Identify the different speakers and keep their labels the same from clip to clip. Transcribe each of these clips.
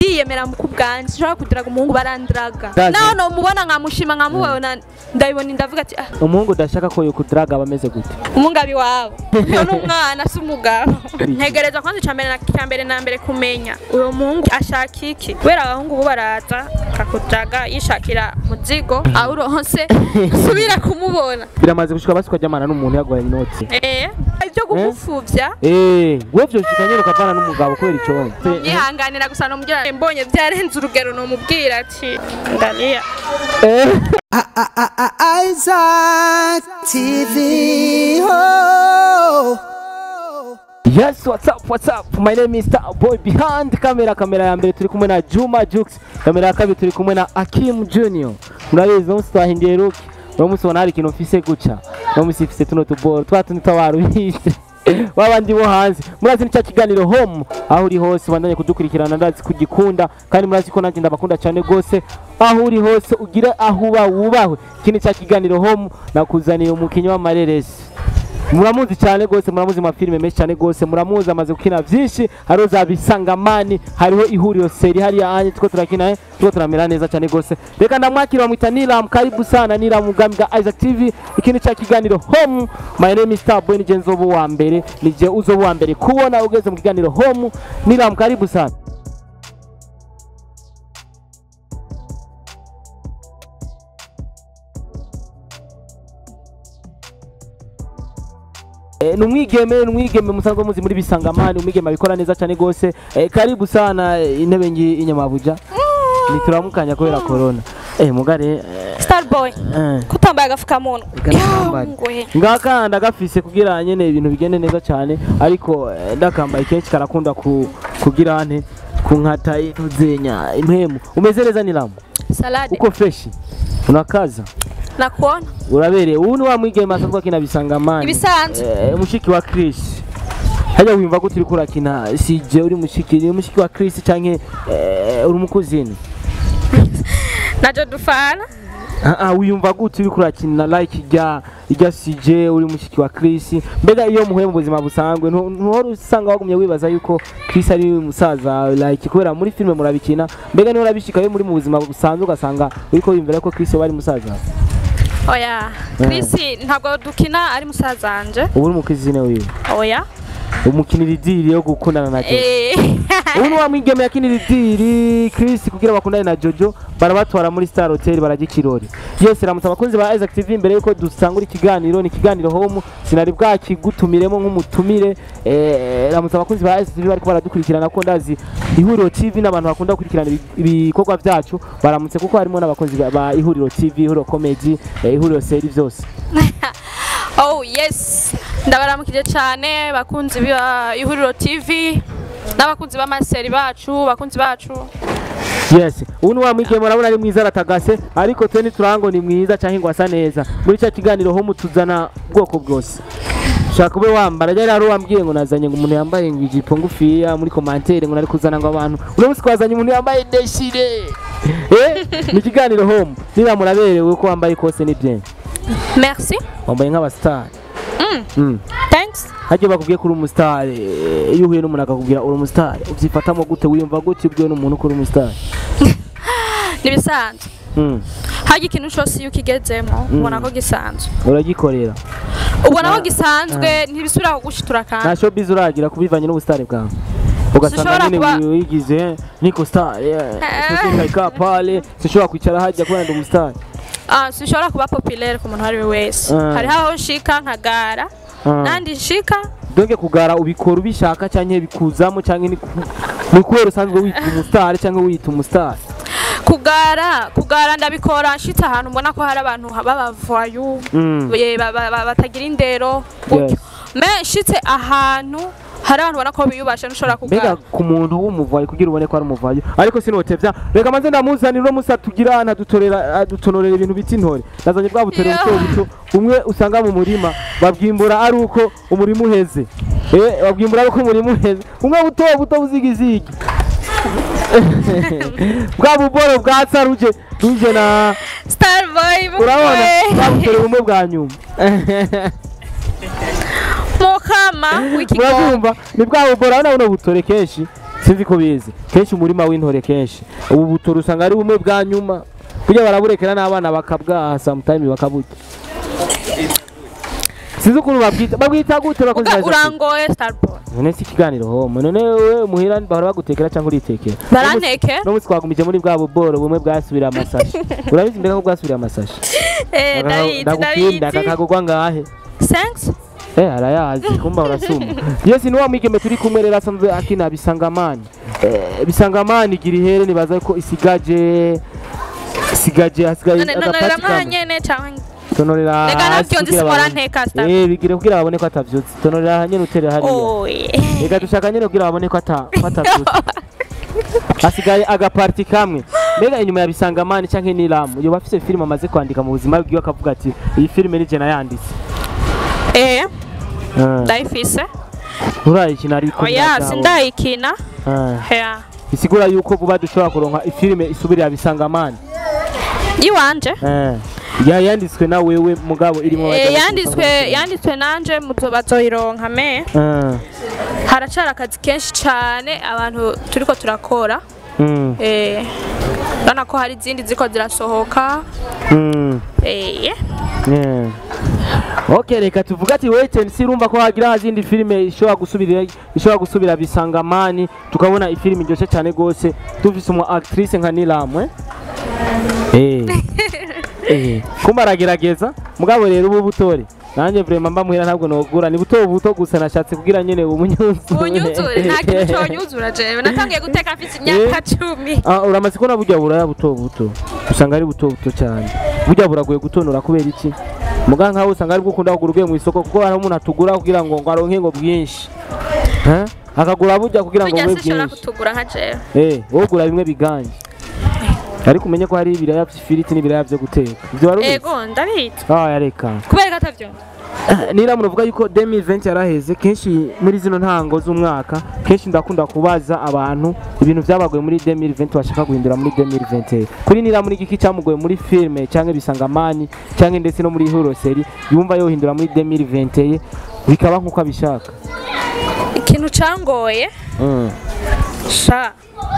Speaker 1: ndiyemera mu kubwanjye sinshobora kudiraga umuhungu barandraga
Speaker 2: Ndazi.
Speaker 1: naho nomubona nkamushima nkamubona ndabibona ndavuga ati ah
Speaker 2: umuhungu udashaka ko yokudaraga aba ameze gute
Speaker 1: umungabi wawe iyo ni umwana si umugabo ntegereza kwanza icya mbere na icya mbere na mbere kumenya uwo muhungu ashaka iki kubera abahungu ubu baraza akakujaga yishakira muzigo aho uronse usubire kumubona
Speaker 2: biramaze gushika basi ukajyamana n'umuntu yaguhaye inoti
Speaker 1: eh ibyo kugupfuvya
Speaker 2: Eh, wewe vyoshika nyene ukavana n'umugabo kubera ico
Speaker 1: yihanganira gusa nomubwira mbonye byarenze urugero nomubwira ati ndaniya
Speaker 2: Eh.
Speaker 3: Isaac TV. Oh.
Speaker 2: Yes, what's up, what's up? My name is Star Boy behind camera. Kamera ya mbere turi kumwe na Juma Jux. Kamera ya kabiri turi kumwe na Akim Junior. Murabizi umunsi twahinduye look. Uno munsi ubona hari ikintu mfise guca. Uno munsi mfise tuno tuboro twa tundi twabaruhise. babandi bo hanze murazi ni cya kiganiro home aho uri hose bandanye kudukurikirana ndazi kugikunda kandi murazi ko nanjye ndabakunda cyane rwose aho uri hose ugire aho uba wubahwe iki ni cya kiganiro home nakuzaniye umukinnyi w'amareresi muramuzi cyane rwose muramuzi mu mafilime menshi cyane rwose muramuzi amaze gukina byinshi hariho za bisangamani hariho ihuriro seri hariya anye tuko turakina eh, tuko turamera neza cyane rwose reka ndamwakira bamwita Niram karibu sana Niram ubwami bwa Isaac TV ikindi cya kiganiro home my name is Starboy nije nzoba uwa mbere nije uzoba uwa mbere kubona ugeze mu kiganiro home Niram karibu sana Eh, ni umwigeme ni umwigeme musanzwe muzi muri bisangamani umwigeme abikora neza cyane rwose eh, karibu sana eh, intebe ngi inyamabuja nituramukanya kubera corona eh mugare eh,
Speaker 1: starboy
Speaker 2: eh,
Speaker 1: kutambaye agafukamunwa
Speaker 2: Gakambaye.
Speaker 1: Yangwe.
Speaker 2: ngaka ndagafise kugira nyene ibintu bigende neza cyane ariko eh, ndakambaye kenshi karakunda ku, kugira ante kunkata intuzenya impemu umeze neza nilamu
Speaker 1: salade
Speaker 2: uko fresh unakaza
Speaker 1: nakuona
Speaker 2: urabereye ubu ni wa mwigeme asanzwe akina bisangamani
Speaker 1: ibisanzwe
Speaker 2: Eh, mushiki wa Chris hajya wimva gute uriko urakina sije uri mushiki uri mushiki wa Chris canke eh, uri umukuzini
Speaker 1: najo dufana
Speaker 2: ah ah wiyumva gute uriko urakina like rya rya sije uri mushiki wa Chris mbega iyo muhuye mu buzima busanzwe ntu- ntuhora usanga wagumye wibaza yuko Chris ari musaza like kubera muri filime murabikina mbega niho urabishika iyo muri mu buzima busanzwe ugasanga uriko wiyumvira ko Chris yoba ari musaza
Speaker 1: oya Chris ntabwo dukina ari musaza wanje
Speaker 2: ubu uri umukuzini wiwe
Speaker 1: oya
Speaker 2: umukinira idiri yo gukundana na Jojo
Speaker 1: eh
Speaker 2: ubu ni wa mwigeme yakinira idiri Chris kugira bakundane na Jojo barabatwara muri Star Hotel barajya ikirori yes ramutse abakunzi ba Isaac TV mbere yuko dusangura ikiganiro ni ikiganiro home sinari bwakigutumiremo nk'umutumire eh, ramutse abakunzi ba Isaac TV bariko baradukurikirana ko ndazi ihuriro TV n'abantu bakunda gukurikirana ibi- ibikorwa byacu baramutse kuko harimo n'abakunzi ba- ba ihuriro TV ihuriro comedy eh, ihuriro seri byose
Speaker 1: oh yes ndabaramukije cyane bakunzi ba ihuriro tv n'abakunzi b'amaseri bacu bakunzi bacu
Speaker 2: yes ubu ni wa mwigeme urabona ari mwiza aratagase ariko twe ntiturango ni mwiza cyangwa ngo asa neza muri cya kiganiro ho mutuzana ubwoko bwose shaka ube wambara ryari hari uwambwiye ngo nazanye ngo umuntu yambaye ngo ijipo ngufiya muri komantere ngo nari kuzana ngo abantu uno munsi twazanye umuntu yambaye deshire eh ni ikiganiro home niba muraberewe ko wambaye kose ni bien
Speaker 1: merci
Speaker 2: wambaye nk'abasitari
Speaker 1: Mm.
Speaker 2: mm.
Speaker 1: thanks
Speaker 2: hajya bakubwiye ko uri umusitari eh, iyo uhuye n'umuntu akakubwira uri umusitari ubyifatamo gute wiyumva gute iyo ubwiwe n'umuntu ko uri umusitari
Speaker 1: nibisanzwe
Speaker 2: mm.
Speaker 1: harya ikintu cyose iyo ukigezemo ubona ko gisanzwe
Speaker 2: uragikorera
Speaker 1: ubona ko gisanzwe ntibisubira kugushitura
Speaker 2: nta
Speaker 1: kandi
Speaker 2: showbiz uragira kubivanye n'ubusitari bwawe ugasanga
Speaker 1: Sinshobora
Speaker 2: nyine
Speaker 1: kuba-
Speaker 2: wigize niko star ka pale sinshobora kwicara hajya kubera ndi umusitari
Speaker 1: Ah, sinshobora kuba populaire ku muntu uwo ari we wese
Speaker 2: Ah.
Speaker 1: hariho aho nshika nkagara nandi nshika
Speaker 2: donke kugara ubikora ubishaka cyangwa bikuzamo cyangwa ni ku- ni kubera usanzwe wita umusitari cyangwa wita umusitari
Speaker 1: kugara kugara ndabikora nshitse ahantu mbona ko hari abantu b'abavayu
Speaker 2: Mm.
Speaker 1: ye, ba- ba- ba- batagira indero gutyo
Speaker 2: Yes.
Speaker 1: me nshitse ahantu hari abantu ubona ko biyubashe ntushobora
Speaker 2: mbega
Speaker 1: kugara
Speaker 2: ku muntu w'umuvayi kugira ubone ko ari umuvayi ariko sinotevya reka manze ndamuzanira uno musi atugira adutorera adutonorera ibintu bita intore nazanye bwa butore
Speaker 1: Yeah.
Speaker 2: buto buto umwe usanga mu murima babwimbura ari uko umurima uheze eh babwimbura ari uko umurima uheze umwe buto buto buzigizigi bwa buboro bwa saruje ruje na
Speaker 1: starboy
Speaker 2: urabona bwa butore bumwe bwa nyuma
Speaker 1: mukama w'ikigo
Speaker 2: murabyumva ni bwa buboro urabona buno butore kenshi sinzi ko bizi kenshi umurima w'intore kenshi ubu butora usanga ari bumwe bwa nyuma burya baraburekera n'abana bakabwaha sometime bakaburya sinzi ukuntu babwita babwita gute bakoze
Speaker 1: Uga-
Speaker 2: neza
Speaker 1: urangoye starboy
Speaker 2: none si ikiganiro homo none wewe muhira bahora bagutekera cyangwa uritekera
Speaker 1: baranteke
Speaker 2: no munsi twagumije muri bwa buboro bumwe bwasubira amasashi urabizi mbega ko bwasubira amasashi
Speaker 1: eh ndabizi
Speaker 2: ndagukunda
Speaker 1: ndabizi
Speaker 2: kakagurwa ngahe
Speaker 1: thanks
Speaker 2: Eh arayazi kumba urasuma Yes ni wa mwigeme turi kumwe rero asanzwe akina bisangamani eh, bisangamani gira ihere nibaza ko isigaje isigaje hasigaye
Speaker 1: none none
Speaker 2: agapati kamwe
Speaker 1: ramwanyene cyangwa
Speaker 2: tonorera
Speaker 1: Reka
Speaker 2: hasi
Speaker 1: nabyo nzi
Speaker 2: kugira
Speaker 1: sipora
Speaker 2: babone-
Speaker 1: nteka star
Speaker 2: eh bigire kugira babone ko atavyutse tonorera hanyene utere hariya
Speaker 1: oye
Speaker 2: reka dushaka nyene kugira babone ko ata ko atavyutse hasigaye agaparti kamwe mbega inyuma ya bisangamani canke n'iramu yoba afise filime amaze kwandika mu buzima bwiwe akavuga ati iyi filime ni je nayanditse
Speaker 1: eh
Speaker 2: Ah,
Speaker 1: ndayifise
Speaker 2: nturayikina ariko
Speaker 1: oya
Speaker 2: ntiyazawe.
Speaker 1: sindayikina
Speaker 2: Ah.
Speaker 1: yeah
Speaker 2: bisigura yuko vuba dushobora kuronka ifilime isubirira bisangamani
Speaker 1: yiwanje
Speaker 2: eh ya yanditswe na wewe mugabo irimo
Speaker 1: Eh, yanditswe yanditswe nanje muzo bazoyironka me
Speaker 2: eh
Speaker 1: haracara akazi kenshi cyane abantu turiko turakora
Speaker 2: mm
Speaker 1: eh urabona ko hari izindi ziko zirasohoka
Speaker 2: mm
Speaker 1: eh
Speaker 2: yeah Okay reka tuvuga ati wait and see urumva ko hagira hazindi filime ishobora gusubira ishobora gusubira bisangamani tukabona ifilime iryoshe cyane gose dufise umu actrice nka Nilamwe eh eh kumba aragerageza mugabo rero ubu butore nanjye vraiment mba muhira ntabwo nogura ni buto buto gusa nashatse kugira nyene umunyuzu
Speaker 1: unyuzure nta kintu cyonyuzura jewe natangiye guteka mfite imyaka cumi
Speaker 2: Ah, uramaze kubona burya buraya buto buto usanga ari buto buto cyane burya buragoye gutonora kubera iki muga nkawe usanga ari bwo ukunda kugura ugiye mu isoko kuko hari umuntu atugura kugira ngo ngo aronke ngo bwinshi Eh? akagura burya kugira ngo
Speaker 1: burya
Speaker 2: bube
Speaker 1: sinshobora
Speaker 2: bwinshi
Speaker 1: kutugura nka jewe
Speaker 2: eh wowe ugura bimwe biganje ariko umenye ko hari ibiraya by'ifiriti n'ibiraya byo guteka ibyo wari ubizi
Speaker 1: ego ndabizi
Speaker 2: ah yareka
Speaker 1: kubera ko atavyo
Speaker 2: nira muvuga yuko 2020 yaraheze kenshi muri zino ntango z'umwaka kenshi ndakunda kubaza abantu ibintu byabagoye muri 2020 bashaka guhindura muri 2021 kuri nira muri giki cyamugoye muri filme cyangwa bisangamani cyangwa ndetse no muri horoseri yumva yohindura muri 2021 bikaba nk'uko abishaka
Speaker 1: ikintu cangoye
Speaker 2: mm.
Speaker 1: sha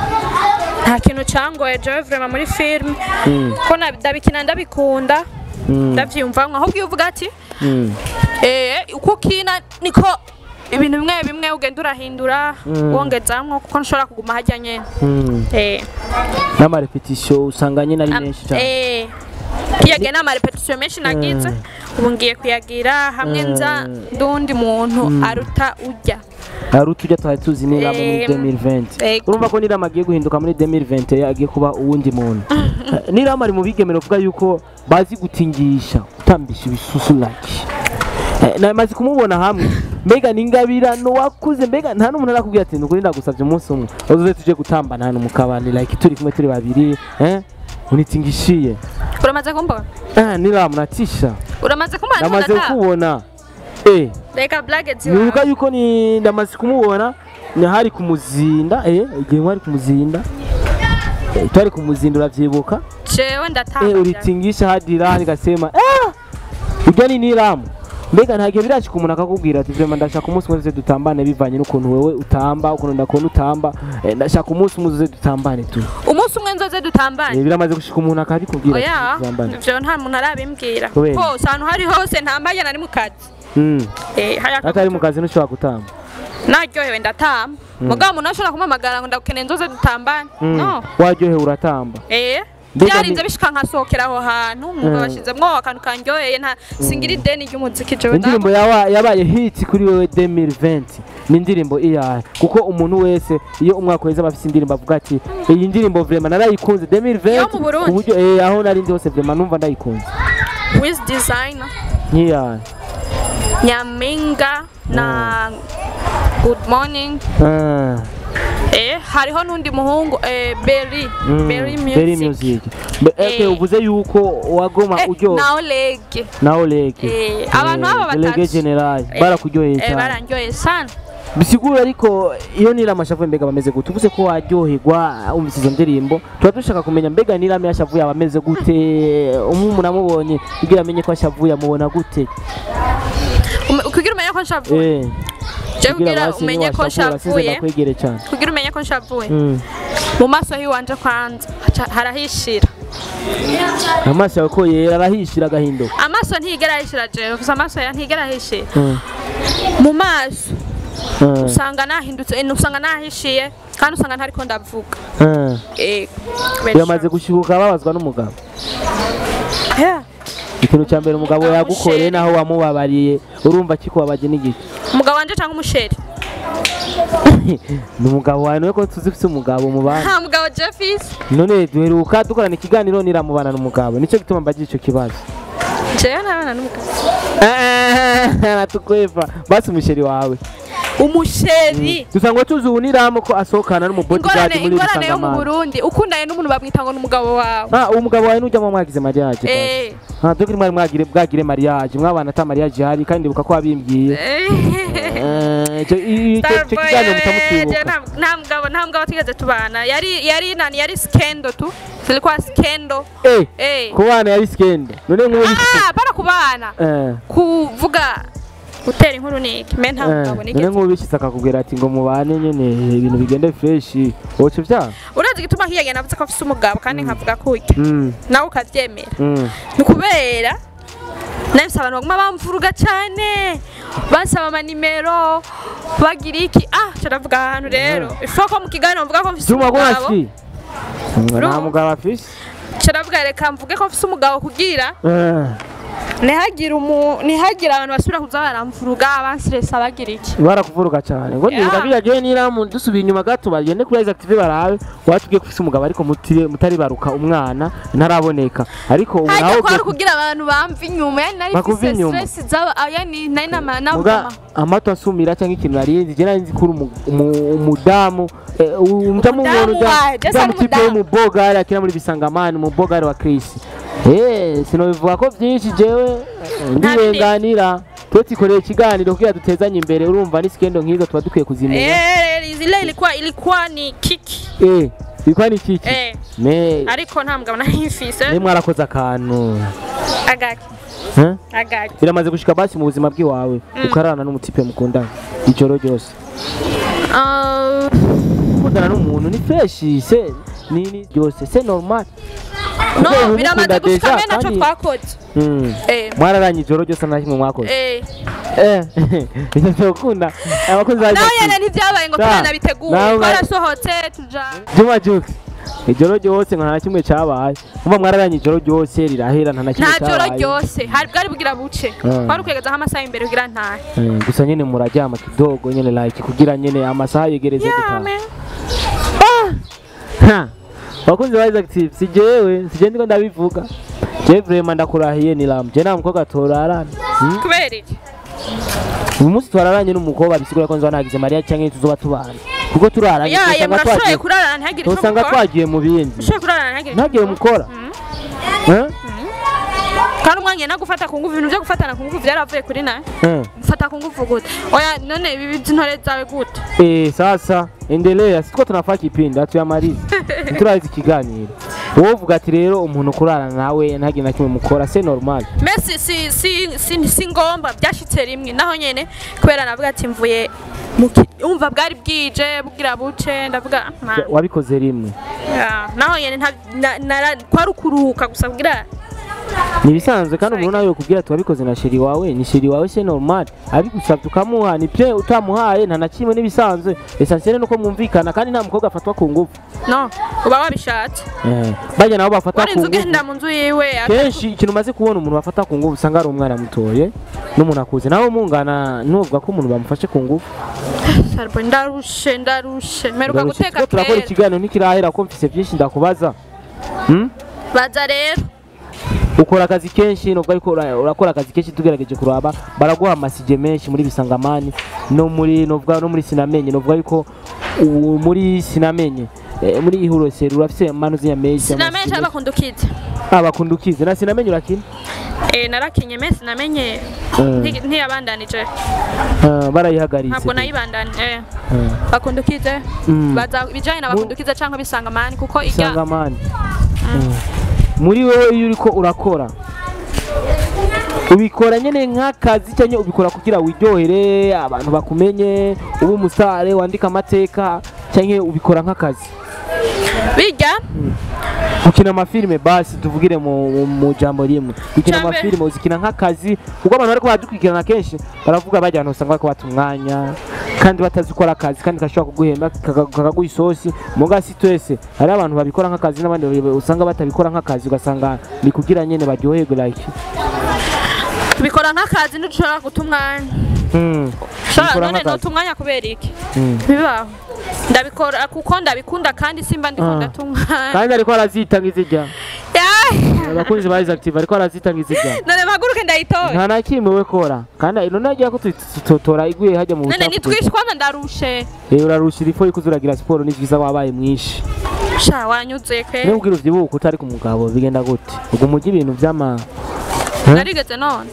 Speaker 1: nta kintu cangoye jewe vraiment muri film
Speaker 2: Mm.
Speaker 1: ko na- ndabikina ndabikunda
Speaker 2: Mm.
Speaker 1: ndavyiyumvamwo ahubwo iyo uvuga ati
Speaker 2: Mm.
Speaker 1: eh uko ukina niko ibintu bimwe bimwe ugenda urahindura
Speaker 2: Mm.
Speaker 1: wongezamwo kuko nshobora kuguma harya nyene
Speaker 2: Mm.
Speaker 1: eh
Speaker 2: n'amarepetition usanga nyine ari
Speaker 1: am-
Speaker 2: menshi cyane
Speaker 1: eh kiyagiye n'amarepetition menshi nagize ubu ngiye kuyagira hamwe nza n'undi muntu aruta urya
Speaker 2: hari utujya twari tuzi nira muri
Speaker 1: Em,
Speaker 2: 2020
Speaker 1: ego.
Speaker 2: urumva ko nirama agiye guhinduka muri 2020 agiye kuba uwundi muntu nirama ari mu bigemero uvuga yuko bazi gutingisha gutambisha ibisusu like Eh, namaze kumubona hamwe mbega n'ingabirano wakuze mbega nta n'umuntu arakubwira ati nukuri ndagusabye umunsi umwe uzuze tuje gutambana hano mu kabani like turi kumwe turi babiri eh unitingishiye
Speaker 1: uramaze kumbona
Speaker 2: ah nirama natisha
Speaker 1: uramaze kumbona
Speaker 2: namaze
Speaker 1: ntundata
Speaker 2: kubona eh
Speaker 1: reka blague
Speaker 2: nibuka
Speaker 1: ziwawe
Speaker 2: yuko ni ndamaze kumubona ni hari kumuzinda eh igihe mwari kumuzinda eh, twari kumuzinda uravyibuka
Speaker 1: jewe
Speaker 2: eh
Speaker 1: ndatanga
Speaker 2: ulitingisha hadi raha nikasema ah urya ni niramu mbega nta gihe birashika umuntu akakubwira ati vrema ndashaka umunsi umwe tuze dutambane bivanye n'ukuntu wewe utamba ukuntu ndakubona utamba eh, ndashaka umunsi umwe tuze dutambane tu
Speaker 1: umunsi umwe nzoze dutambane
Speaker 2: eh, biramaze gushika umuntu akabikubwira ati
Speaker 1: oya
Speaker 2: dutambane
Speaker 1: ivyo nta muntu arabimbwira
Speaker 2: Kubera?
Speaker 1: hose ahantu hari hose ntambaye nari mu kazi
Speaker 2: mm.
Speaker 1: Eh, hariya
Speaker 2: atari mu kazi ntushobora gutamba
Speaker 1: naryohewe ndatamba mugabo umuntu ashobora kumpamagara ngo ndagukeneye nzoze dutambane
Speaker 2: Mm.
Speaker 1: no
Speaker 2: waryohewe uratamba
Speaker 1: eh
Speaker 2: Mbega
Speaker 1: byarinze
Speaker 2: ni-
Speaker 1: bishika nkasohokera aho hantu ngo
Speaker 2: Mm.
Speaker 1: bashizemwo akantu kanryoheye nta singira ideni ry'umuziki jewe
Speaker 2: indirimbo yawa- yabaye hit kuri wewe 2020 ni indirimbo iyahe kuko umuntu wese iyo umwaka weze aba afite indirimbo avuga ati iyi ndirimbo vraiment narayikunze 2020
Speaker 1: Yo mu Burundi?
Speaker 2: ku buryo eh, aho nari ndi hose vraiment numva ndayikunze
Speaker 1: with designer
Speaker 2: nk'iyahe
Speaker 1: nyaminga na good morning
Speaker 2: Ah,
Speaker 1: eh hariho n'undi muhungu eh berry
Speaker 2: mm,
Speaker 1: berry
Speaker 2: Berry
Speaker 1: music
Speaker 2: music Be- eke
Speaker 1: Eh.
Speaker 2: uvuze yuko wagoma
Speaker 1: Eh,
Speaker 2: uryo
Speaker 1: na olege
Speaker 2: nawe leke
Speaker 1: Eh, abantu aba
Speaker 2: lege
Speaker 1: batatu.
Speaker 2: general
Speaker 1: Eh,
Speaker 2: barakuryoheye
Speaker 1: eh
Speaker 2: cyane
Speaker 1: barandyoheye sana
Speaker 2: bisigura ariko iyo nirama ashavuye mbega bameze gute uvuze ko waryoherwa wumvise izo ndirimbo tuba dushaka kumenya mbega nirama yashavuye aba ameze gute umuntu amubonye kugira amenye ko ashavuye amubona gute
Speaker 1: Um- kugira umenye ko nshavuye
Speaker 2: eh
Speaker 1: Je
Speaker 2: kugira
Speaker 1: kugira
Speaker 2: basi
Speaker 1: umenye ko
Speaker 2: niwashakura
Speaker 1: nshavuye.
Speaker 2: size ndakwegere cyane
Speaker 1: kugira umenye ko nshavuye
Speaker 2: Mm.
Speaker 1: mu maso hiwanje kwanza haca- harahishira
Speaker 2: amaso yawe ko yera arahishira agahinduka
Speaker 1: amaso ntigera ahishira jewe gusa amaso ya ntigera ahishira
Speaker 2: Mm.
Speaker 1: mu maso
Speaker 2: Mm.
Speaker 1: usanga nahindutse eh, usanga nahishiye kandi usanga ntariko ndavuga
Speaker 2: Mm.
Speaker 1: Eh,
Speaker 2: biramaze gushyuka babazwa n'umugabo
Speaker 1: Yeah.
Speaker 2: ikintu cya mbere umugabo yagukoreye naho wamubabariye urumva kikubabaje n'igiki
Speaker 1: umugabo wanje cyangwa umusheri
Speaker 2: ni umugabo wawe niwe ko tuzi ufite umugabo mubana
Speaker 1: nta mugabo jeffis
Speaker 2: none duheruka dukorana ikiganiro niramubana n'umugabo nicyo gituma mbagira icyo kibazo
Speaker 1: jewe ntabana n'umugabo
Speaker 2: natukwepa basi umusheri wawe
Speaker 1: umusheri
Speaker 2: dusanga tuzi ubu niramo ko asohokana n'umubodigadi
Speaker 1: ingorane
Speaker 2: muri
Speaker 1: ingorane yo mu
Speaker 2: bisangamana
Speaker 1: burundi ukundanye n'umuntu bamwita ngo ni umugabo wawe
Speaker 2: ah uwo mugabo wawe nujyamo mwagize mariage basi.
Speaker 1: Eh,
Speaker 2: ah dore mwari mwagire bwagire mariage mwabana ata mariage ihari kandi ndibuka ko wabimbwiye
Speaker 1: eh.
Speaker 2: Eh, icyo i- icyo- icyo
Speaker 1: Starboy,
Speaker 2: kiganiro
Speaker 1: eh,
Speaker 2: mutamutibuka
Speaker 1: nta- nta mugabo nta mugabo tigeze tubana yari yari nani yari skendo tu zilikuwa skendo
Speaker 2: eh
Speaker 1: eh
Speaker 2: ku bana yari skendo none nk'ubu
Speaker 1: ah para kubana
Speaker 2: eh
Speaker 1: kuvuga gutera inkuru ni iki me nta
Speaker 2: eh,
Speaker 1: mugabo
Speaker 2: none
Speaker 1: nigeze
Speaker 2: nk'ubu bishyize akakubwira ati ngo mubane nyine ibintu bigende fresh woca ibyaha
Speaker 1: urazi igituma hiyage navuze ko afise umugabo kandi nkavuga ko urya
Speaker 2: Mm,
Speaker 1: nawe ukabyemera
Speaker 2: mm.
Speaker 1: ni ukubera nahise abantu baguma bamvuruga cyane bansaba amanimero bagira iki ah caravuga ahantu rero ifuka ko mu kiganiro mvuga ko mfise
Speaker 2: Juma
Speaker 1: umugabo
Speaker 2: Gwaski ngo nta
Speaker 1: Urumva?
Speaker 2: mugabo afise
Speaker 1: caravuga reka mvuge ko mfise umugabo kugira
Speaker 2: Eh,
Speaker 1: ntihagire umu ntihagire abantu basubira kuza baramvuruga abansiresa bagira iki
Speaker 2: barakuvuruga cyane ngo
Speaker 1: Yeah.
Speaker 2: nibuka biyagiye niramu dusubiye inyuma gato bagende kuri Isaac TV barabe watubwiye ko ufise umugabo ariko mutire- mutari baruka umwana ntaraboneka ariko ubu
Speaker 1: hajya
Speaker 2: nawe
Speaker 1: kwari
Speaker 2: ugiye-
Speaker 1: kugira abantu bamva inyuma yani nari
Speaker 2: Bakuva
Speaker 1: mfise
Speaker 2: inyuma.
Speaker 1: stress zaba ah, yani nari nama
Speaker 2: muga
Speaker 1: navugama
Speaker 2: amato asumira cyangwa ikintu narinzi je nari nzi ko uri umu- umu- umudamu eh, umudamu
Speaker 1: Umudamu
Speaker 2: umuntu
Speaker 1: wawe, Jesse ari
Speaker 2: mutipe
Speaker 1: umudamu.
Speaker 2: w'umubogari akina muri bisangamani umubogari wa Chris eh sinobivuga ko byinshi jewe ndirenganira twe tikoreye ikiganiro kugira dutezanye imbere urumva ni skendo nk'izo tuba dukwiye kuzimenya
Speaker 1: eh zile ilikuwa ilikuwa ni kiki
Speaker 2: eh bikwa ni kiki
Speaker 1: eh
Speaker 2: me
Speaker 1: ariko nta mugabo nari mfise
Speaker 2: ne mwarakoze akantu
Speaker 1: agaki
Speaker 2: Eh?
Speaker 1: agaki
Speaker 2: biramaze gushika basi mu buzima bw'iwawe ukararana n'umutipe mukundana ijoro ryose
Speaker 1: Ah,
Speaker 2: gukundana n'umuntu ni fresh se ni ni ryose se normal Kuko
Speaker 1: no
Speaker 2: ubu
Speaker 1: biramaze
Speaker 2: mukunda
Speaker 1: gushika
Speaker 2: deja
Speaker 1: me naco
Speaker 2: kandi-
Speaker 1: twakoze
Speaker 2: Mm.
Speaker 1: eh
Speaker 2: mwararanye ijoro ryose nta kimwe mwakoze
Speaker 1: eh
Speaker 2: eh ivyo vyokunda abakozi ba
Speaker 1: nawe
Speaker 2: Isaac
Speaker 1: nyene
Speaker 2: TV.
Speaker 1: ntivyabaye ngo
Speaker 2: Da.
Speaker 1: turanabiteguye
Speaker 2: Nawe-
Speaker 1: twarasohotse tuja
Speaker 2: Juma Jux ijoro ryose nka nta kimwe cyabaye umva mwararanye ijoro ryose rirahera nta na kimwe
Speaker 1: nta joro
Speaker 2: cyabaye
Speaker 1: ryose hari bwari bugira buce
Speaker 2: Ah.
Speaker 1: wari ukwegezaho amasaha imbere kugira ntahe
Speaker 2: Eh, gusa nyene muraryama kidogo nyene like kugira nyene amasaha yegereze gutaha
Speaker 1: yame
Speaker 2: Ha! Wakunzi ba Isaac TV si jewe si je ndiko ndabivuga je vraiment ndakurahiye ni lam je nta mukobwa torarana Hmm?
Speaker 1: kubera iki
Speaker 2: uyu munsi twararanye n'umukobwa bisigura ko nzaba nagize mariya cyangwa tuzoba tubana kuko turaranye
Speaker 1: yaye
Speaker 2: usanga
Speaker 1: murashoboye
Speaker 2: twagiye
Speaker 1: kurarana ntihagire icyo
Speaker 2: usanga
Speaker 1: mukora
Speaker 2: twagiye mu bindi
Speaker 1: ushoboye kurarana ntihagire icyo
Speaker 2: ntagire
Speaker 1: mukora
Speaker 2: mukora Eh?
Speaker 1: kandi umwanya no gufata ku ngufu ibintu byo gufatana ku ngufu byaravuye kuri nawe
Speaker 2: Eh.
Speaker 1: gufata ku ngufu gute oya none ibi by'intore zawe gute
Speaker 2: Eh, sasa endelea sitwa tunafaa kipindi hatuyamaliza ntiturahize ikiganiro wowe uvuga ati rero umuntu kurarana nawe ntagire na kimwe mukora se normal
Speaker 1: mbese si si si si ngomba byashitse rimwe naho nyene kubera navuga ati mvuye mu ki- umva bwari bwije bwira buce ndavuga "Ah, man."
Speaker 2: wabikoze rimwe
Speaker 1: Ya, naho nyene nta- na- nara- kwari ukuruhuka gusa kugira
Speaker 2: ni ibisanzwe kandi umuntu nawe yokubwira ati wabikoze na sheri wawe ni sheri wawe se normal abigusabye ukamuha ni bye utamuhaye nta na kimwe n'ibisanzwe esansiyene nuko mwumvikana kandi nta mukobwa afatwa ku ngufu
Speaker 1: no uba wabishatse
Speaker 2: Eh, bajya nabo bafatwa
Speaker 1: wari
Speaker 2: ku
Speaker 1: inzu
Speaker 2: ngufu
Speaker 1: ugenda mu nzu yiwe
Speaker 2: kenshi ikintu umaze kubona umuntu bafata ku ngufu usanga ari umwana mutoye n'umuntu akuze nawe mungana ntuvuga ko umuntu bamufashe ku ngufu
Speaker 1: Sarbo, ndarushe ndarushe meruka
Speaker 2: Turarusha-
Speaker 1: guteka
Speaker 2: turiko turakora
Speaker 1: kera
Speaker 2: ikiganiro ntikirahera ko mfise byinshi ndakubaza Hmm?
Speaker 1: baza rero
Speaker 2: ukora akazi kenshi nubwo ariko ura- urakora akazi kenshi tugerageje kuraba baraguha amasije menshi muri bisangamani no muri novuga no muri sinamenye novuga yuko ubu muri sinamenye eh, muri ihuroseri urafise manu z'inyamenshi
Speaker 1: sinamenye cyangwa bakunda ukize
Speaker 2: abakundukize na sinamenye urakina
Speaker 1: eh narakinye me sinamenye
Speaker 2: Eh.
Speaker 1: nti- ntiyabandanije
Speaker 2: Ah, barayihagaritse
Speaker 1: ntabwo nayibandanije eh.
Speaker 2: Ah,
Speaker 1: bakunda ukize
Speaker 2: Mm.
Speaker 1: baza ibijanye na bakunda ukize cyangwa bisanga mani kuko ijya
Speaker 2: bisangamani muri wowe iyo uriko urakora ubikora nyene nk'akazi cyangwa ubikora kugira wiryohere abantu bakumenye ube umusare wandika amateka cyangwa ubikora nk'akazi
Speaker 1: bijya
Speaker 2: gukina amafilime basi tuvugire mu, mu, mu jambo rimwe gukina
Speaker 1: Icambere.
Speaker 2: amafilime uzikina nk'akazi kuko abantu bariko baradukurikirana kenshi baravuga bajya ahantu usanga bariko bata umwanya kandi batazi gukora akazi kandi gashobora kuguhemba kaka- kakaguha isosi muga si twese hari abantu babikora nk'akazi n'abandi babi- usanga batabikora nk'akazi ugasanga ni kugira nyene baryoherwe like
Speaker 1: tubikora nk'akazi ntidushobora guta umwanya
Speaker 2: mm.
Speaker 1: Shora,
Speaker 2: Ubikora
Speaker 1: none
Speaker 2: nk'akazi.
Speaker 1: nota umwanya kubera iki
Speaker 2: Mm.
Speaker 1: bibaho ndabikora kuko ndabikunda kandi simba ndiko
Speaker 2: Ah.
Speaker 1: ndata umwanya
Speaker 2: kandi ariko arazitanga izijya
Speaker 1: Yai!
Speaker 2: abakunzi ba active ariko arazitanga izijya
Speaker 1: none mpaguruke ndayitoye
Speaker 2: nta na kimwe we kora kandi none agiye ko tutotora iguye hajya mu
Speaker 1: none
Speaker 2: bucafu
Speaker 1: nitwishe kwanza ndarushe
Speaker 2: Eh, urarushira ifo yuko uzuragira siporo ni byiza wabaye mwinshi
Speaker 1: sha wanyuze
Speaker 2: niba
Speaker 1: kwe
Speaker 2: ubwira uvyibuka utari ku mugabo bigenda gute ubwo umujyi ibintu vy'ama
Speaker 1: narigeze none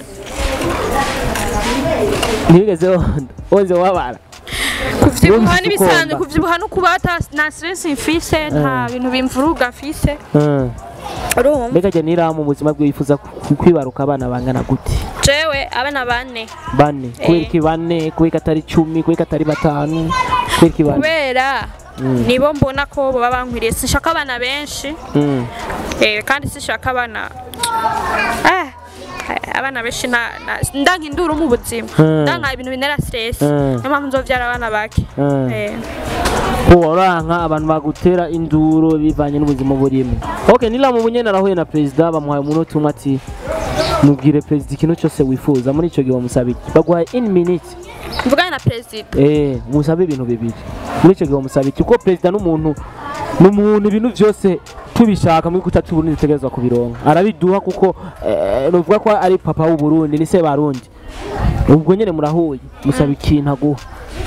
Speaker 2: ntibigeze wonda wonze wabara
Speaker 1: kuvyibuha
Speaker 2: Wumvise
Speaker 1: n'ibisanzwe
Speaker 2: ukomba.
Speaker 1: kuvyibuha no kuba ata na stress mfise nta bintu bimvuruga mfise
Speaker 2: Mm.
Speaker 1: urumva
Speaker 2: mbega jya niramu mu buzima bwe wifuza ku- kwibaruka abana bangana gute
Speaker 1: jewe abana bane
Speaker 2: bane kubera iki bane kubera ko atari icumi kubera ko atari batanu kubera iki bane
Speaker 1: kubera
Speaker 2: Mm.
Speaker 1: nibo mbona ko baba bankwiriye sinshaka abana benshi
Speaker 2: Mm.
Speaker 1: eh, kandi sinshaka abana eh, eh, abana benshi nta- nta- ndanka induru mu buzima
Speaker 2: Mm.
Speaker 1: ndanka ibintu binera stress
Speaker 2: Mm.
Speaker 1: niyo mpamvu nzovyara abana bake
Speaker 2: Mm.
Speaker 1: Eh,
Speaker 2: ko waranka abantu bagutera induru bivanye n'ubuzima burimo ok niramu bunyene arahuye na perezida bamuhaye umunota umwe ati mubwire perezida ikintu cyose wifuza muri icyo gihe bamusaba iki baguhaye in minute
Speaker 1: mvugane na perezida
Speaker 2: eh musabe ibintu bibiri muri icyo gihe bamusaba iki kuko perezida n'umuntu n'umuntu ibintu byose tubishaka muri kutacu Burundi dutegerezwa kubironka arabiduha kuko eh, nuvuga ko ari papa w'u Burundi ni se barundi ubwo nyene murahuye musaba ikintu aguha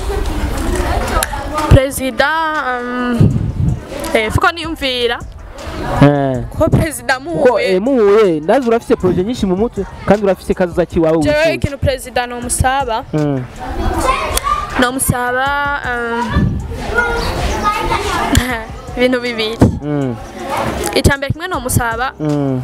Speaker 1: perezida um, eh, fuko niyumvira
Speaker 2: eh
Speaker 1: ko perezida
Speaker 2: kuko eh,
Speaker 1: muhuye
Speaker 2: muhuye ndazi urafise projet nyinshi mu mutwe kandi urafise kazoza kiwawe
Speaker 1: jewe
Speaker 2: wifuza
Speaker 1: ikintu perezida nomusaba
Speaker 2: Mm.
Speaker 1: nomusaba um, ibintu bibiri
Speaker 2: Mm.
Speaker 1: icambere kimwe nomusaba
Speaker 2: Mm.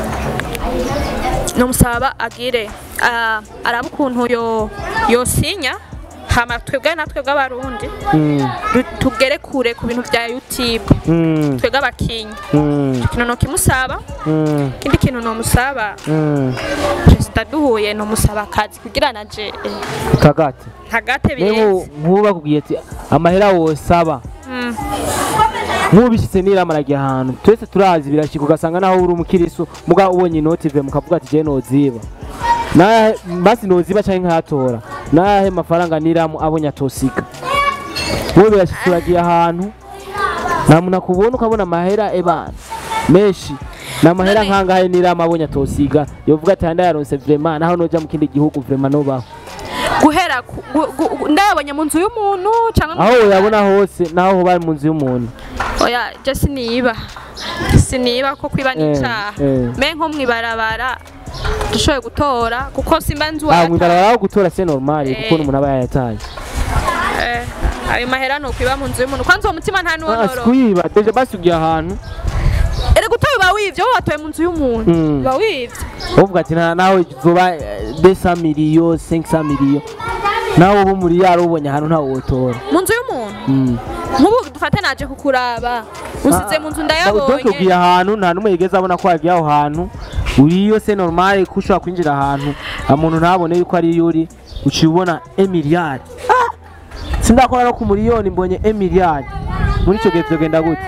Speaker 1: nomusaba agire ah, arabe ukuntu yo yosinya hama twebwe natwe bw'abarundi
Speaker 2: Mm.
Speaker 1: du- tugere kure ku bintu vya youtube
Speaker 2: Mm.
Speaker 1: twebwe abakinyi
Speaker 2: Mm.
Speaker 1: ikintu nokimusaba
Speaker 2: Mm.
Speaker 1: ikindi kintu nomusaba
Speaker 2: Mm.
Speaker 1: perezida duhuye nomusaba akazi kugira naje eh,
Speaker 2: kagate
Speaker 1: ntagate
Speaker 2: Niba
Speaker 1: birenze
Speaker 2: nk'ubu bakubwiye ati amahera wosaba
Speaker 1: Mm.
Speaker 2: nk'ubishitse n'irama aragiye ahantu twese turazi birashika ugasanga naho uri umukirisu muga ubonye inoti ive mukavuga ati je noziba nahe basi noziba canke nkayatora nahe mafaranga niramu abonye atosiga wowe birashitse uragiye ahantu nta muntu akubona ukabona amahera ebana menshi ni amahera
Speaker 1: None-
Speaker 2: nkangahe niramu abonye atosiga yovuga ati handa yaronse vrema naho noja mu kindi gihugu vrema nobaho
Speaker 1: guhera ku- gu- gu- gu- ndayabonye mu nzu y'umuntu cyangwa
Speaker 2: aho woyabona hose naho hoba mu nzu y'umuntu
Speaker 1: oya je siniba siniba ko kwiba
Speaker 2: Eh,
Speaker 1: n'icaha
Speaker 2: eh.
Speaker 1: me nko mwibarabara dushoboye gutora kuko simba nzi
Speaker 2: ah
Speaker 1: uwayataye.
Speaker 2: mwibarabara aho gutora c'est normal
Speaker 1: Eh.
Speaker 2: kuko umuntu aba yayataye
Speaker 1: Eh, ayo mahera ni ukwiba mu nzu y'umuntu kwanza uwo mutima nta
Speaker 2: Ah,
Speaker 1: n'uwonoro
Speaker 2: sikwiba deje basi ugiye ahantu
Speaker 1: ere gutora uba wivye wowe watoye mu nzu y'umuntu
Speaker 2: Mm.
Speaker 1: uba wivye
Speaker 2: uvuga ati "Na- nawe zoba 200 miliyo 500 miliyo nawe ubu muri yaro ubonye ahantu ntawe wotora
Speaker 1: mu nzu y'umuntu
Speaker 2: Mm.
Speaker 1: nk'ubu dufate naje kukuraba usize mu nzu
Speaker 2: Donc
Speaker 1: ndayabonye
Speaker 2: ugiye ahantu nta n'umwe yigeze abona ko wagiye aho hantu uriyo c'est normal ko ushobora kwinjira ahantu umuntu ntabone yuko ari yo uri uciye ubona emiliyari sindakora no ku miliyoni mbonye emiliyari muri icyo gihe byogenda gute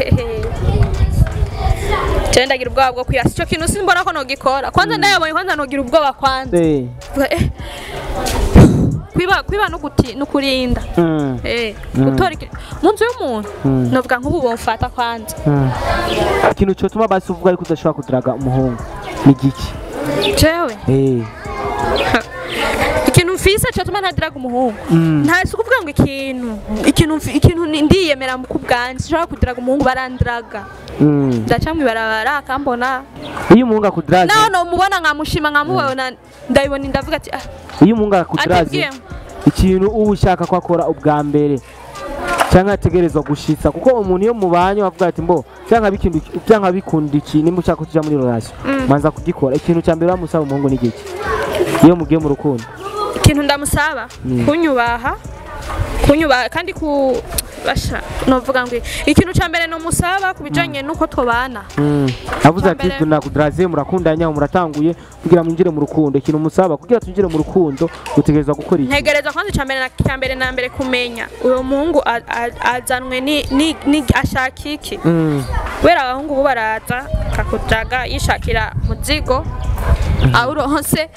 Speaker 1: je ndagira ubwoba bwo kwiyasa ico kintu simbona ko nogikora kwanza ndayabonye kwanza nogira ubwoba kwanza
Speaker 2: Eh,
Speaker 1: Eh, kwiba kwiba no guti no kurinda
Speaker 2: mm,
Speaker 1: eh
Speaker 2: Mm.
Speaker 1: gutora iki- mu nzu y'umuntu
Speaker 2: Mm.
Speaker 1: novuga nk'ubu bomfata kwanza
Speaker 2: mm. ikintu cyotuma basi uvuga ariko udashobora kudaraga umuhungu ni giki
Speaker 1: jewe
Speaker 2: Eh,
Speaker 1: ikintu mfise cyatuma ntadiraga umuhungu
Speaker 2: Mm.
Speaker 1: nta si ukuvuga ngo ikintu ikintu mfi- ikintu ni- ndiyemera mu kubwanjye sinshobora kudiraga umuhungu barandiraga
Speaker 2: mm.
Speaker 1: ndaca mw'ibarabara akambona
Speaker 2: iyo umuhungu akudaraze
Speaker 1: naho nomubona nkamushima nkamubona ndabibona ndavuga ati ah
Speaker 2: iyo umuhungu akudaraze
Speaker 1: atibwiye
Speaker 2: ikintu uba ushaka ko akora ubwa mbere cyangwa ategerezwa gushitsa kuko umuntu iyo mubanye wavuga ati mbo cyangwa bikindu cyangwa bikunda iki nimba ushaka kuja muri relation manza kugikora ikintu cya mbere wamusaba umuhungu ni giki iyo mugiye mu rukundo
Speaker 1: ikintu ndamusaba kunyubaha kunyubaha kandi ku basha novuga ngo ikintu cya mbere nomusaba ku bijanye n'uko tubana
Speaker 2: Mm. avuze ati
Speaker 1: Icyambere-
Speaker 2: tunakudaraze murakundanya muratanguye kugira mwinjire mu rukundo ikintu musaba kugira twinjire mu rukundo utegerezwa gukora iki
Speaker 1: ntegereza kwanza icya mbere na cya mbere na mbere kumenya uwo muhungu a- a- azanwe ni ni ni ashaka iki
Speaker 2: Mm.
Speaker 1: kubera abahungu bo baraza akakujaga yishakira muzigo awuronse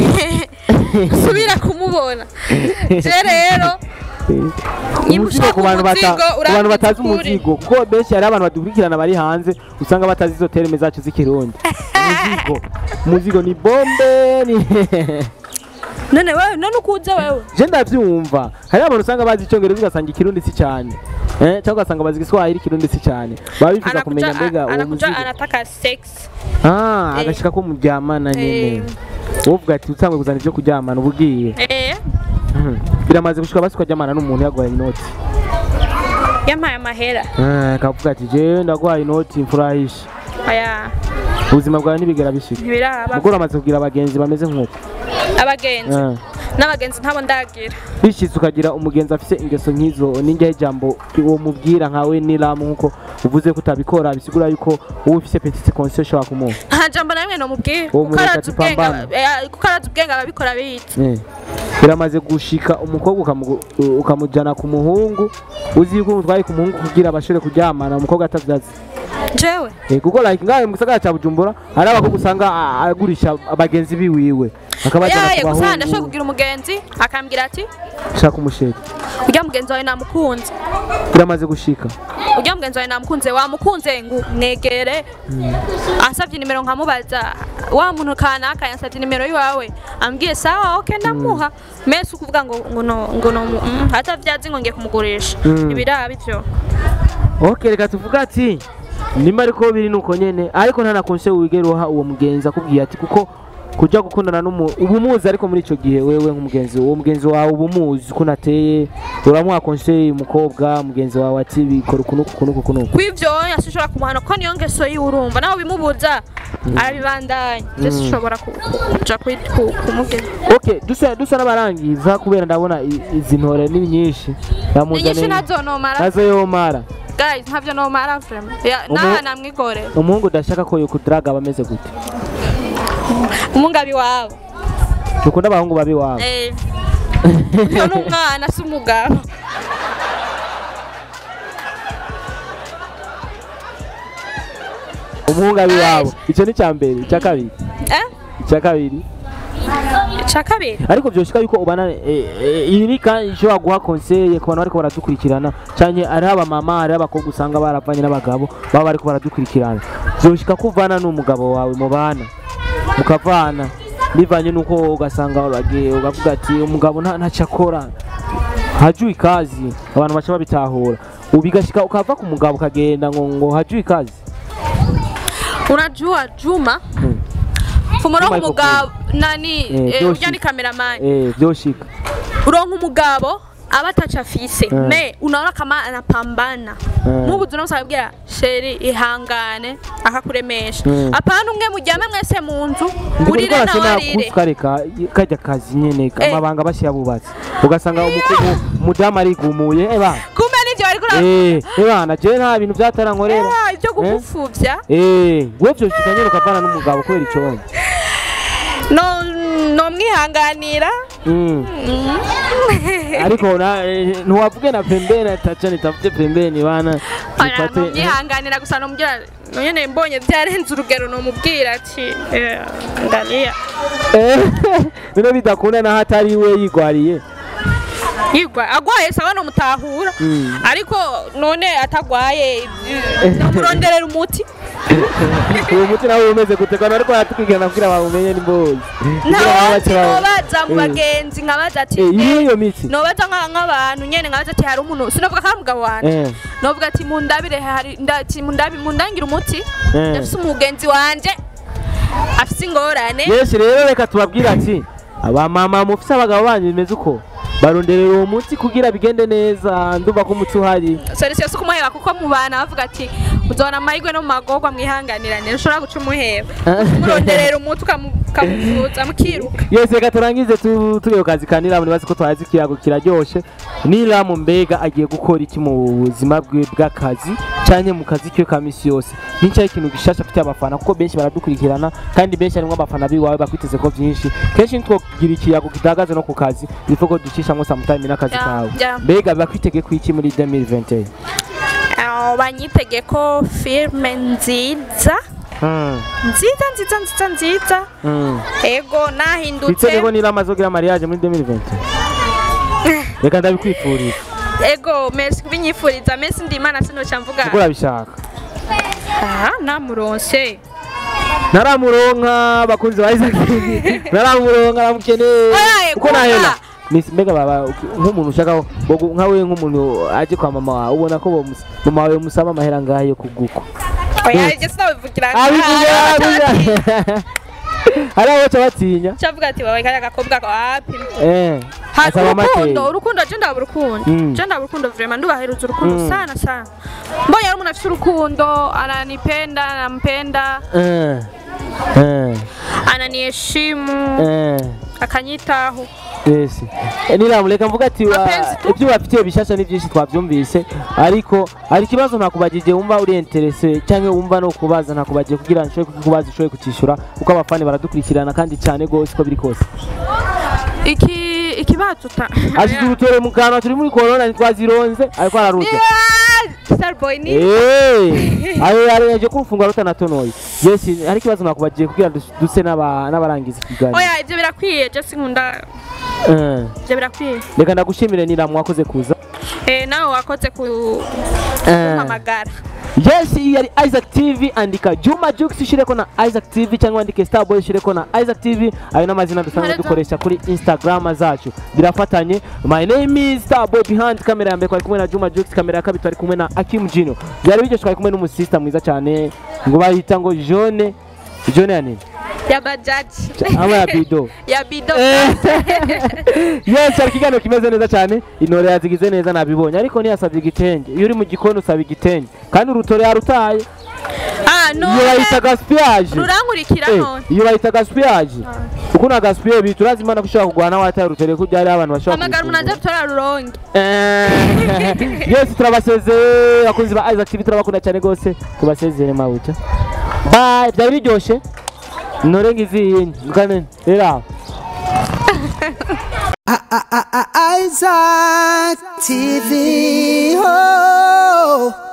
Speaker 1: subira kumubona je rero Niba
Speaker 2: umuzigo
Speaker 1: ushaka
Speaker 2: ku bantu bata-
Speaker 1: umuzigo,
Speaker 2: ku bantu batazi
Speaker 1: urambitse ukuri.
Speaker 2: umuzigo kuko benshi hari abantu badukurikirana bari hanze usanga batazi izo terime zacu z'ikirundi umuzigo umuzigo ni bombe ni
Speaker 1: none wewe none ukuze wewe
Speaker 2: je ndavyumva hari abantu usanga bazi icyongereza ugasanga ikirundi si cyane eh cyangwa ugasanga bazi igiswahili ikirundi si cyane baba bifuza kumenya
Speaker 1: anakuja
Speaker 2: mbega uwo
Speaker 1: anakuja
Speaker 2: muzigo
Speaker 1: anataka sex
Speaker 2: ah
Speaker 1: Eh.
Speaker 2: agashika ko muryamana nyene
Speaker 1: Eh.
Speaker 2: uvuga ati utangwe kuzana ibyo kuryamana uba ugiye
Speaker 1: eh
Speaker 2: Mhm. biramaze gushika basi ukaryamana n'umuntu yaguhaye inoti
Speaker 1: yampaye amahera
Speaker 2: Eh, akavuga ati jewe ndaguhaye inoti mfurahisha
Speaker 1: aya
Speaker 2: ubuzima bwawe ntibigera bishika
Speaker 1: ntibiraba
Speaker 2: mugore amaze kugira abagenzi bameze nk'uko
Speaker 1: abagenzi
Speaker 2: Eh.
Speaker 1: n'abagenzi ntabo ndagira
Speaker 2: bishitse ukagira umugenzi afise ingeso nk'izo ninjyaho ijambo uwo mubwira nkawe n'iramu nk'uko uvuze ko utabikora bisigura yuko wowe ufise petite conscience ushobora kumuha
Speaker 1: nta jambo na rimwe nomubwira
Speaker 2: Uwo
Speaker 1: kuko
Speaker 2: mureka
Speaker 1: arazi ubwenge
Speaker 2: tupambane.
Speaker 1: eh, kuko arazi ubwenge ababikora bize
Speaker 2: Eh. biramaze gushika umukobwa ukamu- ukamujana ku muhungu uzi yuko umutwaye ku muhungu kugira abashobore kuryamana umukobwa atavyazi
Speaker 1: jewe
Speaker 2: Eh, kuko like ngahe mu gisagara ca bujumbura hari abakobwa usanga a- agurisha abagenzi biwiwe akabajana
Speaker 1: yaye
Speaker 2: ku
Speaker 1: gusa ndashobora
Speaker 2: bahungu
Speaker 1: kugira umugenzi akambwira ati
Speaker 2: shaka umusheri
Speaker 1: urya mugenzi wawe namukunze
Speaker 2: biramaze gushika
Speaker 1: urya mugenzi wawe namukunze wamukunze ngo mwegere ansabye nimero nkamubaza wa muntu kanaka yansabye nimero yiwawe ambwiye sawa ok ndamuha mese ukuvuga ngo ngo no ngo no mm, atavyazi ngo ngiye kumugurisha
Speaker 2: Mm.
Speaker 1: ibiraba ivyo
Speaker 2: ok reka tuvuga ati nimba ariko biri nuko nyene ariko nta na konse wigera uha uwo mugenzi akubwiye ati kuko kuja gukundana n'umu uba umuzi ariko muri ico gihe wewe nk'umugenzi uwo mugenzi wawe uba umuzi uko nateye uramuha konse umukobwa mugenzi wawe ati bikora ukunuku ukunuku ukunuku
Speaker 1: kw'ivyo yasishobora kumuhana kuko niyo ngeso yiwe urumva nawe bimubuza arabibandanya je sishobora ku- ku- kuja kwi- ku- kumubwira
Speaker 2: ok dusa dusa n'abarangiza kubera ndabona i- izi ntore ni nyinshi
Speaker 1: ni nyinshi ntazonomara
Speaker 2: nazo yomara
Speaker 1: guys ntavyo nomara vraiment Ya-
Speaker 2: Umu-
Speaker 1: naha namwigorera
Speaker 2: umuhungu udashaka ko yokudaraga aba ameze gute
Speaker 1: umungabi wawe
Speaker 2: dukunda abahungu babi wabo
Speaker 1: Eh. uyo n'umwana si umugabo
Speaker 2: umuhungu abi wabo icyo ni icya mbere icya kabiri
Speaker 1: Eh?
Speaker 2: icya kabiri
Speaker 1: ica kabiri
Speaker 2: ariko byoshika yuko ubana eh, eh, iyi ni kandi ishobora guha konseye ku bantu bariko baradukurikirana cyane ari abamama ari abakobwa usanga baravanye n'abagabo baba bariko baradukurikirana byoshika ko uvana n'umugabo wawe mubana mukavana bivanye n'uko ugasanga uragiye ukavuga ati umugabo nta ntacyo akora hajui kazi abantu baca babitahura ubigashika ukava ku mugabo ukagenda ngo ngo hajui kazi
Speaker 1: unajua juma
Speaker 2: Hmm.
Speaker 1: umurongo
Speaker 2: Juma
Speaker 1: umugabo nani
Speaker 2: Eh,
Speaker 1: eh,
Speaker 2: Joshi.
Speaker 1: urya ni kameramani
Speaker 2: eh byoshika
Speaker 1: uronka umugabo aba ataca afise
Speaker 2: Mm.
Speaker 1: me unaona kama anapambana
Speaker 2: Mm.
Speaker 1: mubu tunamusabwira sheri ihangane akakuremesha
Speaker 2: Mm.
Speaker 1: apana umwe mujyame mwese mu nzu
Speaker 2: ndiko
Speaker 1: urire
Speaker 2: ndiko
Speaker 1: nawe arire
Speaker 2: kufuka reka kajya kazi nyene
Speaker 1: Eh.
Speaker 2: amabanga bashyira bubatse ugasanga umukumu mudamu arigumuye eba
Speaker 1: kumbe nivyo bariko ura-
Speaker 2: eh eba je nta bintu byatarankorera
Speaker 1: Eh, ibyo kugupfuvya
Speaker 2: eh we byo shikanye ukavana n'umugabo kubera icyo wonye
Speaker 1: no no mwihanganira
Speaker 2: mm. ariko na eh, ntiwavuge na pembeni atacha nitafute pembeni bana
Speaker 1: Oya,
Speaker 2: nifate
Speaker 1: no mwihanganira gusa nomubwira nyene mbonye byarenze urugero nomubwira ati eh, ndaniya
Speaker 2: eh bino bidakunda naho atari we yigwariye
Speaker 1: yigwa agwaye sawa nomutahura
Speaker 2: Mm.
Speaker 1: ariko none atagwaye nomuronderera umuti
Speaker 2: uwo muti nawe umeze gute kandi ariko yatukwigana kugira bawumenye nimbozi
Speaker 1: ntawundi nobaza mu bagenzi nkabaza ati
Speaker 2: eh iri
Speaker 1: eh,
Speaker 2: iyo mitsi
Speaker 1: nobaza nka- nk'abantu nyene nkabaza ati hari umuntu sinavuga ko ari umugabo wanje
Speaker 2: eh
Speaker 1: novuga ati mundabire hari nda- ati mundabi mundangire umuti
Speaker 2: Eh.
Speaker 1: ndafise umugenzi wanje afise ingorane
Speaker 2: yesu rero reka tubabwire ati abamama mufise abagabo banyu bimeze uko baronderera uwo muti kugira bigende neza ndumva ko umuti uhari
Speaker 1: solution si kumuheba kuko mu bana bavuga ati uzabona amahirwe no mu magorwa mwihanganirane ntushobora guca umuheba umuronderera umuti ukamu- ukamuvuza mukiruka
Speaker 2: yose reka turangize tu- turiyo kazi ka niramu nibaze ko twazi ikiyago kiraryoshe niramu mbega agiye gukora iki mu buzima bwe bw'akazi cyane mu kazi kiwe ka misi yose nicyaho ikintu gishasha afitiye abafana kuko benshi baradukurikirana kandi benshi harimo abafana biwawe bakwiteze ko byinshi kenshi ntitwogira ikiyago kitahagaze no ku kazi bipfa ko ducishamo samutayime n'akazi
Speaker 1: Ya,
Speaker 2: kawe
Speaker 1: ya.
Speaker 2: mbega bakwitege ku iki muri 2021
Speaker 1: Ah, banyitege ko filime nziza
Speaker 2: Hmm,
Speaker 1: nziza nziza nziza nziza
Speaker 2: hmm.
Speaker 1: ego nahindutse
Speaker 2: twitege ko niramu azogira mariage muri 2021 reka ndabikwifuriza
Speaker 1: ego merci kubinyifuriza merci ndimana sinoca mvuga
Speaker 2: kuko urabishaka
Speaker 1: aha namuronse
Speaker 2: naramuronka bakunzi ba Isaac TV naramuronka aramukeneye
Speaker 1: Oya,
Speaker 2: uko
Speaker 1: kuba.
Speaker 2: nahera Miss mbega baba nk'umuntu ushaka bogu- nka we nk'umuntu aje kwa mama wawe ubona ko bomus- mama wawe musaba amahera ngahe yo kuguko
Speaker 1: oya ibyo sinabivugira
Speaker 2: abivuga abivuga hari abo baca batinya
Speaker 1: cavuga ati wawe kariya gakobwa ko wapi
Speaker 2: eh
Speaker 1: hari
Speaker 2: asaba
Speaker 1: urukundo
Speaker 2: make
Speaker 1: urukundo je ndaba urukundo
Speaker 2: Mm.
Speaker 1: je ndaba urukundo vraiment ndubahereza urukundo
Speaker 2: Mm.
Speaker 1: sana sana mbonye ari umuntu afite urukundo ananipenda anampenda
Speaker 2: eh eh
Speaker 1: ananiheshimu
Speaker 2: eh
Speaker 1: akanyitaho
Speaker 2: Yes. Eh, Niramu reka mvuga ati wa-
Speaker 1: Mapenzi tu.
Speaker 2: ibyo bafitiye bishasha ni byinshi twabyumvise ariko hari ikibazo ntakubagije wumva uri interese cyangwa wumva no kubaza ntakubagije kugira ngo nshobore kukubaza ushobore kucyishyura kuko abafani baradukurikirana kandi cyane rwose uko biri kose
Speaker 1: iki ikibazo ta
Speaker 2: ashyize urutore mu kanwa turi muri korona ntitwazironze ariko ararurya
Speaker 1: starboy ni
Speaker 2: Eh, ayo yarengeje ko urufungwa rutanatonoye yes hari ikibazo nakubagije kugira ngo duse n'aba- n'abarangiza ikiganiro
Speaker 1: oya ibyo birakwiye je sinkunda
Speaker 2: Eh,
Speaker 1: ibyo birakwiye
Speaker 2: reka ndagushimire Niramu wakoze kuza
Speaker 1: eh nawe wakoze ku
Speaker 2: Eh.
Speaker 1: kumpamagara
Speaker 2: yes iyi yari isaac tv andika juma jux ushyireko na isaac tv cyangwa wandike starboy ushyireko na isaac tv ayo n'amazina dusanzwe
Speaker 1: Ntareka.
Speaker 2: dukoresha kuri instagram zacu birafatanye my name is starboy behind kamera ya mbere twari kumwe na juma jux kamera ya kabiri twari kumwe na akim jino byari biryoshye twari kumwe n'umusista mwiza cyane ngo bahita ngo jone jone ya nini
Speaker 1: ya bajaji
Speaker 2: ama ya bido
Speaker 1: ya bido
Speaker 2: yes hari ikiganiro kimeze neza cyane intore yazigize neza nabibonye ariko ntiyasabye igitenge iyo uri mu gikoni usaba igitenge kandi urutore yarutaye
Speaker 1: ah
Speaker 2: iyo
Speaker 1: none
Speaker 2: bayita gaspillage
Speaker 1: rurankurikira
Speaker 2: Eh,
Speaker 1: none
Speaker 2: iyo bayita gaspillage uko na gaspillage bitu urazi imana ko ushobora kugwana wataye urutore ko byari abantu bashobora
Speaker 1: hamagara umuntu aza
Speaker 2: kubifungura.
Speaker 1: gutora ruronge
Speaker 2: Eh, yes turabasezeye abakunzi ba Isaac TV turabakunda cyane rwose tubasezere mabuca bye byari biryoshye nore ngiziye ngane rero
Speaker 3: Isaac TV. Oh.